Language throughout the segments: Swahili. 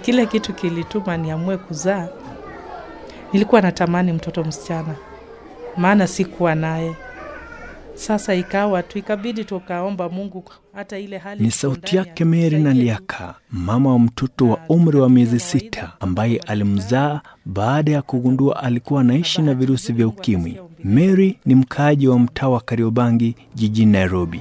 kile kitu kilituma niamue kuzaa, nilikuwa natamani mtoto msichana, maana sikuwa naye. Sasa ikawa tu ikabidi tukaomba Mungu hata ile hali Ni tuko sauti ndani ya yake Mary tusaidie tu. Naliaka, mama wa mtoto wa umri wa miezi sita ambaye alimzaa baada ya kugundua alikuwa anaishi na virusi vya ukimwi. Mary ni mkaaji wa mtaa wa Kariobangi jijini Nairobi.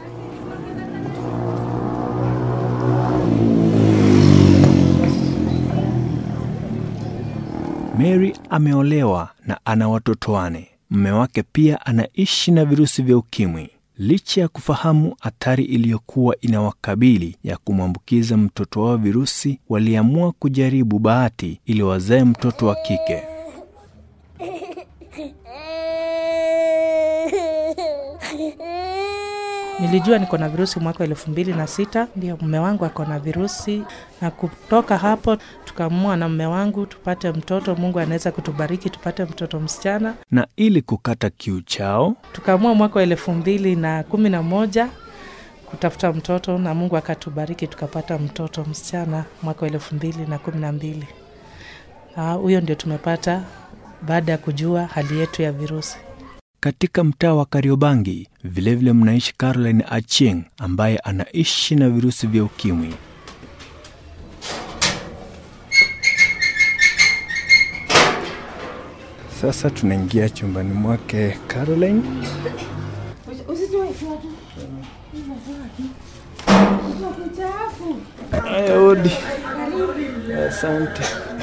Mary ameolewa na ana watoto wane. Mume wake pia anaishi na virusi vya ukimwi. Licha ya kufahamu hatari iliyokuwa inawakabili ya kumwambukiza mtoto wao virusi, waliamua kujaribu bahati ili wazae mtoto wa kike. Nilijua niko na virusi mwaka wa elfu mbili na sita ndio mume wangu ako na virusi, na kutoka hapo tukaamua na mume wangu tupate mtoto. Mungu anaweza kutubariki tupate mtoto msichana. Na ili kukata kiu chao, Tukaamua mwaka wa elfu mbili na kumi na moja kutafuta mtoto, na Mungu akatubariki tukapata mtoto msichana mwaka wa elfu mbili na kumi na mbili. Ah, Huyo ndio tumepata baada ya kujua hali yetu ya virusi. katika mtaa wa Kariobangi vilevile mnaishi Caroline Achieng ambaye anaishi na virusi vya ukimwi. Sasa tunaingia chumbani mwake Caroline. Aya, odi. Asante.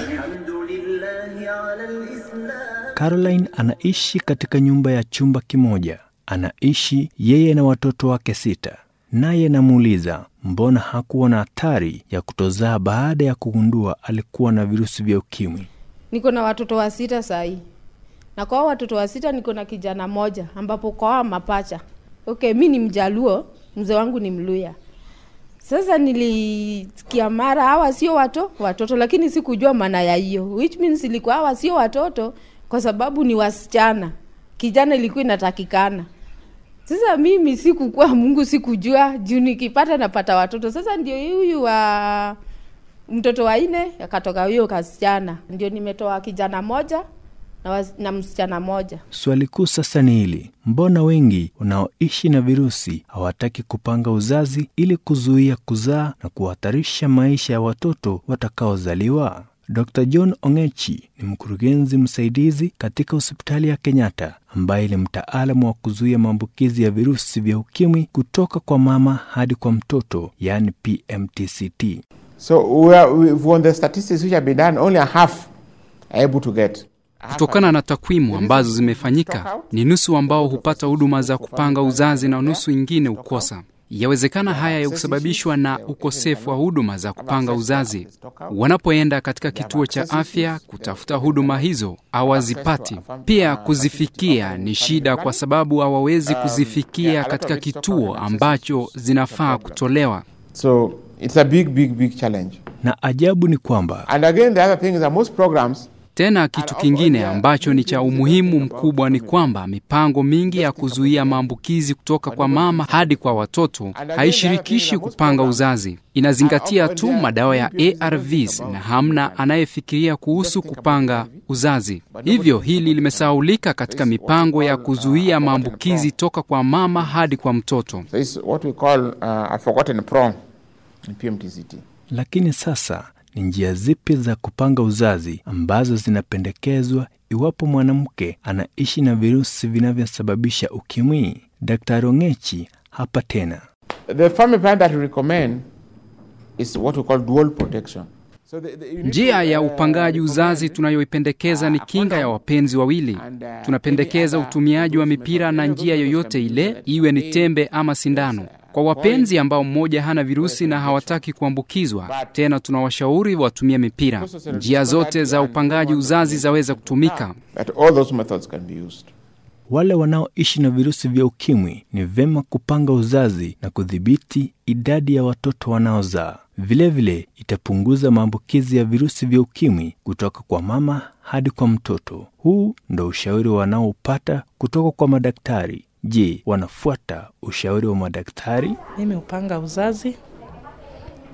Caroline anaishi katika nyumba ya chumba kimoja. Anaishi yeye na watoto wake sita. Naye namuuliza mbona hakuwa na hatari ya kutozaa baada ya kugundua alikuwa na virusi vya ukimwi. niko na watoto wa sita sahii na kwa hao watoto wa sita niko na kijana moja ambapo kwa hao mapacha okay mi ni mjaluo mzee wangu ni mluya sasa nilisikia mara hawa sio wato watoto lakini sikujua maana ya hiyo which means ilikuwa hawa sio watoto kwa sababu ni wasichana kijana ilikuwa inatakikana sasa mimi sikukua mungu sikujua juu nikipata napata watoto sasa ndio huyu wa mtoto wa nne akatoka huyo kasichana ndio nimetoa kijana moja na, was, na msichana moja Swali kuu sasa ni hili: mbona wengi wanaoishi na virusi hawataki kupanga uzazi ili kuzuia kuzaa na kuhatarisha maisha ya watoto watakaozaliwa? Dr. John Ongechi ni mkurugenzi msaidizi katika hospitali ya Kenyatta ambaye ni mtaalamu wa kuzuia maambukizi ya virusi vya ukimwi kutoka kwa mama hadi kwa mtoto, yaani PMTCT. So we are, we, on the statistics which have been done, only a half are able to get. Kutokana na takwimu ambazo zimefanyika, ni nusu ambao hupata huduma za kupanga uzazi na nusu ingine hukosa. Yawezekana haya ya kusababishwa na ukosefu wa huduma za kupanga uzazi. Wanapoenda katika kituo cha afya kutafuta huduma hizo hawazipati. Pia kuzifikia ni shida, kwa sababu hawawezi kuzifikia katika kituo ambacho zinafaa kutolewa. So it's a big, big, big challenge. Na ajabu ni kwamba And again, the other thing is that most programs Tena kitu kingine ambacho ni cha umuhimu mkubwa ni kwamba mipango mingi ya kuzuia maambukizi kutoka kwa mama hadi kwa watoto haishirikishi kupanga uzazi. Inazingatia tu madawa ya ARVs na hamna anayefikiria kuhusu kupanga uzazi. Hivyo hili limesahaulika katika mipango ya kuzuia maambukizi toka kwa mama hadi kwa mtoto. So it's what we call uh, a forgotten prong in PMTCT. Lakini sasa ni njia zipi za kupanga uzazi ambazo zinapendekezwa iwapo mwanamke anaishi na virusi vinavyosababisha ukimwi? Daktari Ongechi hapa tena. The family plan that we recommend is what we call dual protection. So the, the, you need Njia to, ya uh, upangaji uzazi recommend tunayoipendekeza ni kinga ya wapenzi wawili. Tunapendekeza utumiaji wa mipira na njia yoyote ile, iwe ni tembe ama sindano. Kwa wapenzi ambao mmoja hana virusi na hawataki kuambukizwa, tena tunawashauri watumie mipira. Njia zote za upangaji uzazi zaweza kutumika. that all those methods can be used. Wale wanaoishi na virusi vya ukimwi ni vema kupanga uzazi na kudhibiti idadi ya watoto wanaozaa. Vilevile itapunguza maambukizi ya virusi vya ukimwi kutoka kwa mama hadi kwa mtoto. Huu ndo ushauri wanaopata kutoka kwa madaktari. Je, wanafuata ushauri wa madaktari? Mimi hupanga uzazi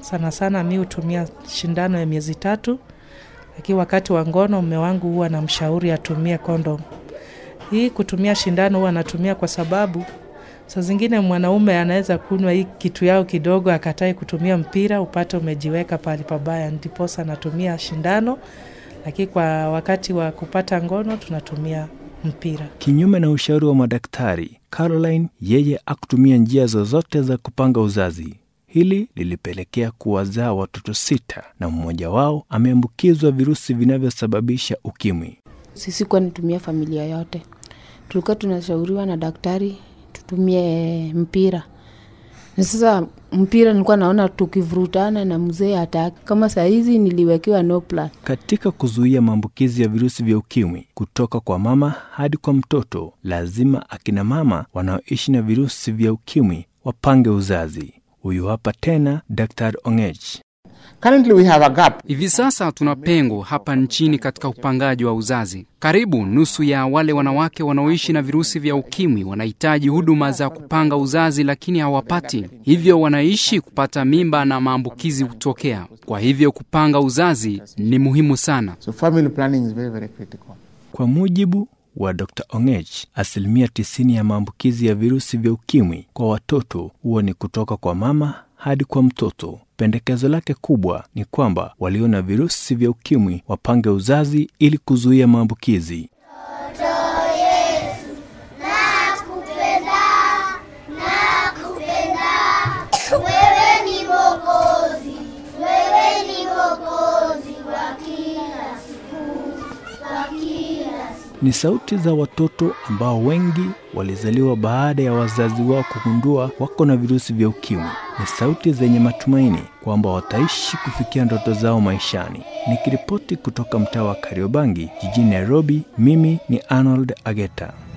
Sana sana mi hutumia shindano ya miezi tatu, lakini wakati wa ngono mume wangu huwa namshauri atumie kondom. Hii kutumia shindano huwa anatumia kwa sababu saa zingine mwanaume anaweza kunywa hii kitu yao kidogo akatai kutumia mpira, upate umejiweka pahali pabaya, ndiposa anatumia shindano, lakini kwa wakati wa kupata ngono tunatumia mpira. Kinyume na ushauri wa madaktari, Caroline yeye akutumia njia zozote za kupanga uzazi. Hili lilipelekea kuwazaa watoto sita na mmoja wao ameambukizwa virusi vinavyosababisha ukimwi. Sisi kuwa nitumia familia yote, tulikuwa tunashauriwa na daktari tutumie mpira. Na sasa mpira nilikuwa naona tukivurutana na mzee hataki. Kama saa hizi niliwekewa no plan. Katika kuzuia maambukizi ya virusi vya ukimwi kutoka kwa mama hadi kwa mtoto, lazima akina mama wanaoishi na virusi vya ukimwi wapange uzazi. Huyu hapa tena Dr. Ongech. Currently, we have a gap. Hivi sasa tuna pengo hapa nchini katika upangaji wa uzazi. Karibu nusu ya wale wanawake wanaoishi na virusi vya ukimwi wanahitaji huduma za kupanga uzazi, lakini hawapati, hivyo wanaishi kupata mimba na maambukizi hutokea. Kwa hivyo kupanga uzazi ni muhimu sana. So, family planning is very, very critical. Kwa mujibu wa Dr. Ongech, asilimia 90 ya maambukizi ya virusi vya ukimwi kwa watoto huwa ni kutoka kwa mama hadi kwa mtoto. Pendekezo lake kubwa ni kwamba walio na virusi vya ukimwi wapange uzazi ili kuzuia maambukizi. Wewe ni Mwokozi, wewe ni Mwokozi wa kila siku, wa kila siku. Ni sauti za watoto ambao wengi walizaliwa baada ya wazazi wao kugundua wako na virusi vya ukimwi. Ni sauti zenye matumaini kwamba wataishi kufikia ndoto zao maishani. Nikiripoti kutoka mtaa wa Kariobangi jijini Nairobi, mimi ni Arnold Ageta.